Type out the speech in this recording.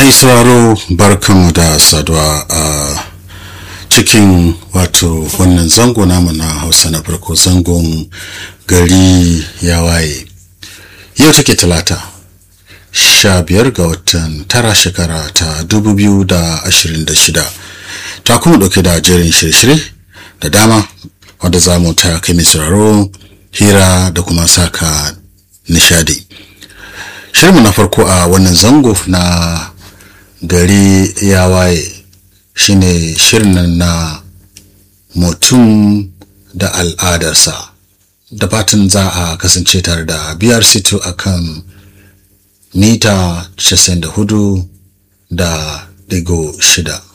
mai sauraro barkanmu da saduwa a cikin wato wannan zango namu na hausa na farko zangon gari ya waye yau take talata sha biyar ga watan tara shekara ta dubu biyu da ashirin da shida ta kuma ɗauke da jerin shirye-shirye da dama wadda za mu ta kai mai sauraro hira da kuma saka nishadi shirinmu na farko a wannan zango na gari ya waye shine shirin na mutum da al'adarsa da fatan za a kasance tare da brc2 a kan mita 94 da digo shida